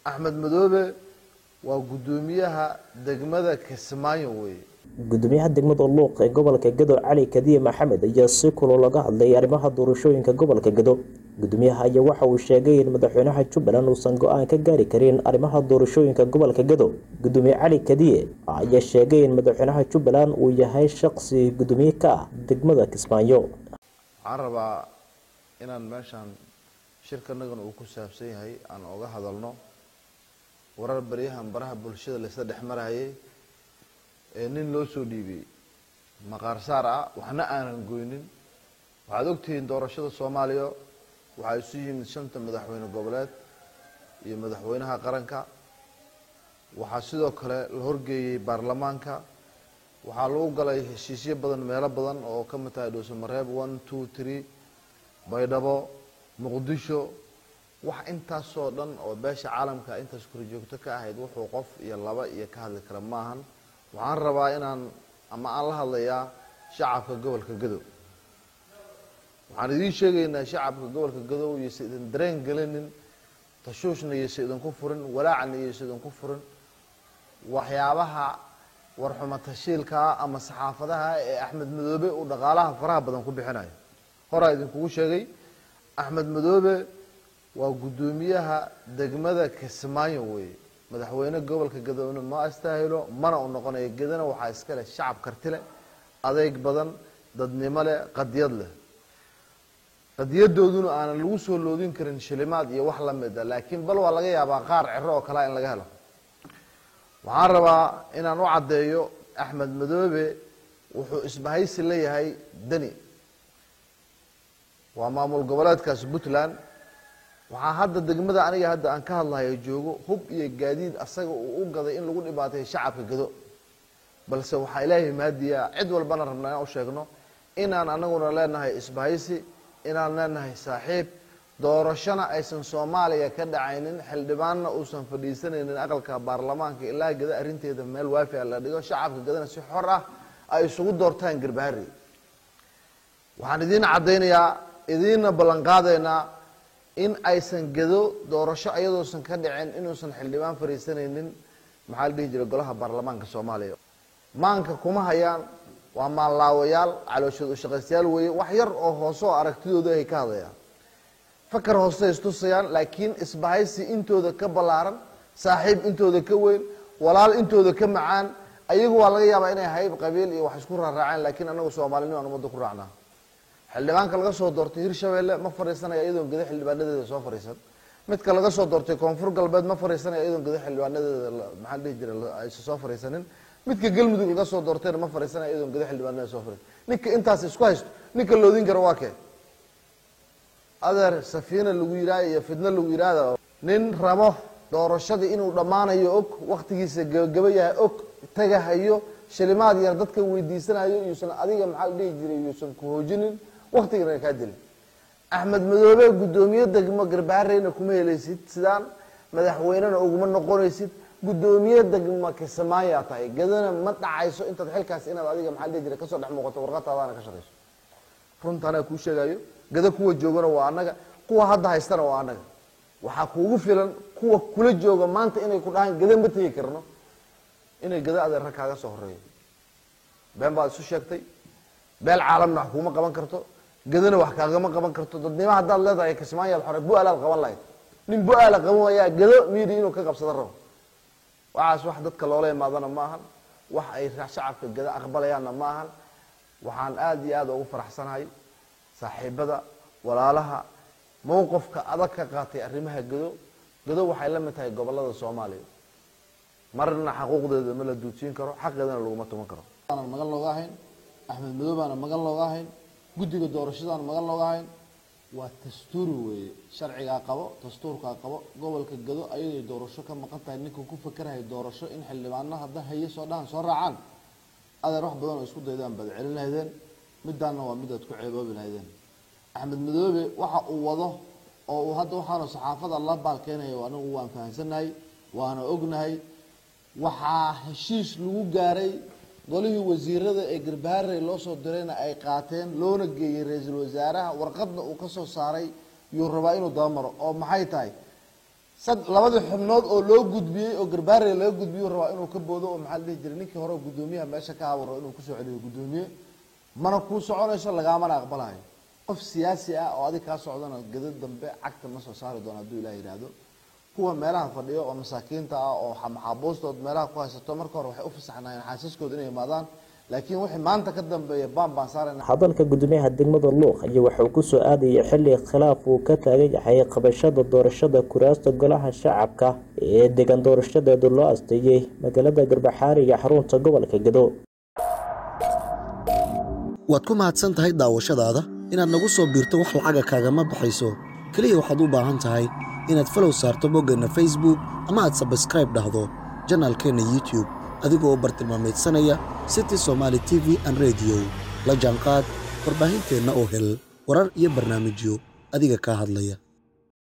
axmed madoobe waa guddoomiyaha degmada kismaayo weeye gudoomiyaha degmada luuq ee gobolka gado cali kadiye maxamed ayaa si kuloo laga hadlay arrimaha doorashooyinka gobolka gado gudoomiyaha ayaa waxa uu sheegay in madaxweynaha jubbaland uusan go-aan ka gaari karin arrimaha doorashooyinka gobolka gado gudoomiye cali kadiye ayaa sheegay in madaxweynaha jubbaland uu yahay shaqsi gudoomiye ka ah degmada kismaayo waxaan rabaa inaan meeshaan shirkanagan uu ku saabsan yahay aan oga hadalno warar baryahan baraha bulshada laysla dhex marayay ee nin loo soo dhiibiyey maqaar saar ah waxna aanan goynin waxaad ogtihiin doorashada soomaaliya waxaa isu yimid shanta madaxweyne goboleed iyo madaxweynaha qaranka waxaa sidoo kale la horgeeyey baarlamaanka waxaa lagu galay heshiisyo badan meelo badan oo ka mid tahay dhuusamareeb one two three baydhabo muqdisho wax intaasoo dhan oo beesha caalamka intaas korjoogto ka ahayd wuxuu qof iyo laba iyo ka hadli kara maahan waxaan rabaa inaan ama aan la hadlayaa shacabka gobolka gadow waxaan idiin sheegaynaa shacabka gobolka gadow iyose idin dareen gelinin tashuushna iyose idinku furin walaacna iyose idinku furin waxyaabaha warxuma tashiilkaa ama saxaafadaha ee axmed madoobe uu dhaqaalaha faraha badan ku bixinayo horaa idinkugu sheegay axmed madoobe waa guddoomiyaha degmada kismaayo weeye madaxweyne gobolka gadowna ma astaahilo mana u noqonayo gedana waxaa iska leh shacab karti leh adeyg badan dadnimo leh qadiyad leh qadiyadooduna aanan lagu soo loodin karin shilimaad iyo wax lamida laakiin bal waa laga yaabaa qaar ciro oo kalea in laga helo waxaan rabaa inaan u caddeeyo axmed madoobe wuxuu isbahaysi leeyahay deni waa maamul goboleedkaas puntland waxaa hadda degmada aniga hadda aan ka hadlayo joogo hub iyo gaadiid asaga uu u gaday in lagu dhibaatay shacabka gado balse waxaa ilaahay mahadiyaa cid walbana rabnaa inaan u sheegno inaan anaguna leenahay isbahaysi inaan leenahay saaxiib doorashona aysan soomaaliya ka dhacaynin xildhibaanna uusan fadhiisanaynin aqalka baarlamaanka ilaa gada arrinteeda meel waafi a la dhigo shacabka gadana si xor ah ay isugu doortaan garbaharey waxaan idiin caddaynayaa idiinna ballanqaadaynaa in aysan gado doorasho ayadoosan ka dhicin inuusan xildhibaan fadhiisanaynin maxaa la dhihi jiray golaha baarlamaanka soomaaliya maanka kuma hayaan waa maanlaawayaal calooshood ushaqaystayaal weeye wax yar oo hoose oo aragtidooda ay ka hadlayaan fakar hoose istusayaan laakiin isbahaysi intooda ka ballaaran saaxiib intooda ka weyn walaal intooda ka macaan ayagu waa laga yaabaa inay hayb qabiil iyo wax isku raaraaceen laakiin anagu soomaalinimo aan ummadda ku raacnaa xildhibaanka laga soo doortay hirshabelle ma fadhiisanaya iyadoon gada xildhibaanadeeda soo fadhiisan midka laga soo doortay koonfur galbeed ma fadhiisanaya iyadoon gada xildhibaanadeeda maxaa dhihi jira aysa soo fadhiisanin midka galmudug laga soo doortayna ma fadhiisanaya iyadoon gada xildhibaanadeeda soo fadhiisan ninka intaas isku haysto ninka loodin kara waa kee adeer safiina lagu yidhaha iyo fidno lagu yidhaahda nin rabo doorashadii inuu dhammaanayo og waktigiisa gabagaba yahay og tagahayo shilimaad yar dadka weydiisanayo yuusan adiga maxaa la dhihi jiray yuusan ku hoojinin waktigana kaa dilin axmed madoobe guddoomiye degmo garbahareyna kuma helaysid sidaan madaxweynena uguma noqonaysid guddoomiye degmo kismaayaa tahay gadana ma dhacayso intaad xilkaas inaad adiga maxaa la dhihi jiray kasoo dhex muuqato warqataadaana ka shaqayso runta anaa kuu sheegayo gada kuwa joogana waa annaga kuwa hadda haystana waa annaga waxaa kuugu filan kuwa kula jooga maanta inay ku dhahaan gada ma tegi karno inay gada adeerra kaaga soo horeeyo been baad isu sheegtay beel caalamna wax kuuma qaban karto gadana wax kaagama qaban karto dadnimo haddaad leedahay kismaayaad xore bu-aalaad qaban lahayd nin bu-aala qaban wayaa gado miidi inuu ka qabsado rabo waxaas wax dadka loola imaadana ma ahan wax ay shacabka gada aqbalayaanna ma ahan waxaan aada iyo aada ugu faraxsanahay saaxiibada walaalaha mowqifka adag ka qaatay arrimaha gado gado waxay la mid tahay gobolada soomaaliya marna xaquuqdeeda ma la duudsiin karo xaqeedana laguma tuman karo aanan magan looga ahayn axmed madoobaana magan looga ahayn guddiga doorashadaana magan looga ahayn waa dastuuri weeye sharcigaa qabo dastuurkaa qabo gobolka gado ayaday doorasho ka maqan tahay ninka ku fakerahay doorasho in xildhibaano hadda haye soo dhahan soo raacaan adeer wax badan oo isku daydaan baad celin lahaydeen midaanna waa midaad ku ceeboobi lahaydeen axmed madoobe waxa uu wado oo uu hadda waxaanu saxaafada la baalkeenaya anigu waan fahamsanahay waana ognahay waxaa heshiis lagu gaaray golihii wasiirada ee garbaharey loo soo dirayna ay qaateen loona geeyey ra-iisul wasaaraha warqadna uu kasoo saaray yuu rabaa inuu dabamaro oo maxay tahay sad labadii xubnood oo loo gudbiyey oo garbaarey laga gudbiyo rabaa inuu ka boodo oo maxaa la dhihi jiray ninkii hore guddoomiyaha meesha ka aburo inuu kusoo celiyo guddoomiye mana kuu soconayso lagaamana aqbalayo qof siyaasi ah oo adig kaa socdana gado dambe cagta ma soo saari doono hadduu ilaah yidhaahdo kuwa meelaha fadhiyo oo masaakiinta ah oo maxaabuustood meelaha ku haysato marka hore waxay u fasaxnaayeen xaasaskooda inay imaadaan laakiin wixii maanta ka dambeeya baan baan saarayna hadalka gudoomiyaha degmada luuq ayaa wuxuu kusoo aadayay xilli khilaaf uu ka taagan yahay qabashada doorashada kuraasta golaha shacabka ee deegaan doorashadeedu loo asteeyey magaalada garbaxaari iyo xarunta gobolka gado waad ku mahadsan tahay daawashadaada inaad nagu soo biirto wax lacaga kaagama baxayso keliya waxaad u baahan tahay inaad falow saarto boggeenna facebook ama aad sabskraib dhahdo janaalkeenna youtube adigoo bartilmaameedsanaya city somaali t v an rediyo la jaanqaad warbaahinteenna oo hel warar iyo barnaamijyo adiga kaa hadlaya